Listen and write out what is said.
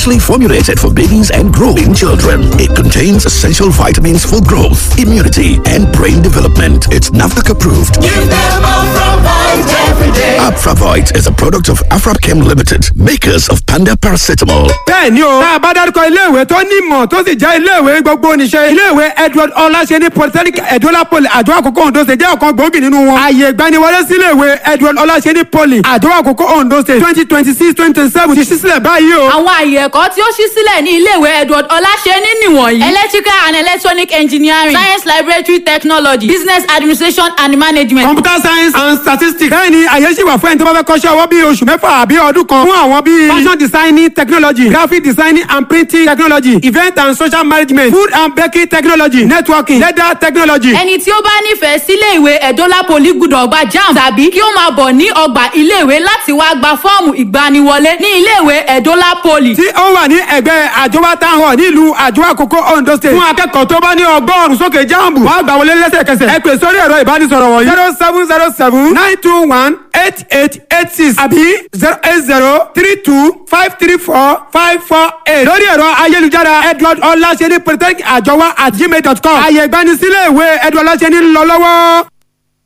specially formulated for babies and growing children. It contains essential vitamins for growth, immunity, and brain development. It's NAFDAC approved. Give them Afravite every day. Afravite is a product of Afrapchem Limited, makers of Panda Paracetamol. bẹ́ẹ̀ni o tá a bá dárúkọ iléèwé tó nímọ̀ tó sì jẹ́ iléèwé gbogbo níṣẹ́ iléèwé edward ọláṣẹ́ni polytechnic edola poly àjọ àkókò ondo state jẹ́ ọ̀kan gbòógì nínú wọn. ààyè ìgbaniwọlé sí iléèwé edward ọláṣẹ́ni poly àjọ àkókò ondo state twenty twenty six twenty twenty seven ti ṣí sílẹ̀ báyìí o. àwọn àyè ẹ̀kọ́ tí ó ṣí sílẹ̀ ní iléèwé edward ọláṣẹ́ni nìwọ̀nyí. electrical and electronic engineering science laboratory technology business administration and management. computer science and statistics. bẹ́ẹ̀ni àyè sì wà fún ẹni tó bá fẹ́ kọ́ṣẹ́ ọwọ́ bíi oṣù mẹ́fà àbí ọdún kan fún àwọn bíi fashion designing technology graphic designing and printing technology event and social management food and baking technology networking leather technology. ẹni tí ó bá nífẹ̀ẹ́ sílé ìwé ẹ̀dọ́là poli gbúdọ̀ gba jam tàbí kí ó máa bọ̀ ní ọgbà iléèwé láti wá gba fọ́ọ̀mù ìgbaniwọlé ní iléèwé ẹ̀dọ́là poli. tí ó wà ní ẹgbẹ́ àjọwá town hall nílùú àjọ àkókò ondo state fún akẹ́kọ̀ọ́ tó bá ní ọgọ́rùn-ún sókè jáàmù wàá gbà wọlé lẹ́sẹ̀kẹsẹ̀ ẹ pè sórí ẹ̀rọ ìbánisọ̀rọ̀ wọ̀nyí zero seven zero seven nine two one eight eight eight six àbí zero eight zero three two five three four five four eight lórí ẹ̀rọ ayélujára edward ọláṣẹ́ni polytechnic àjọwá at gmail dot com àyè ìgbanisílẹ̀ ìwé edward ọláṣẹ́ni ń lọ lọ́wọ́.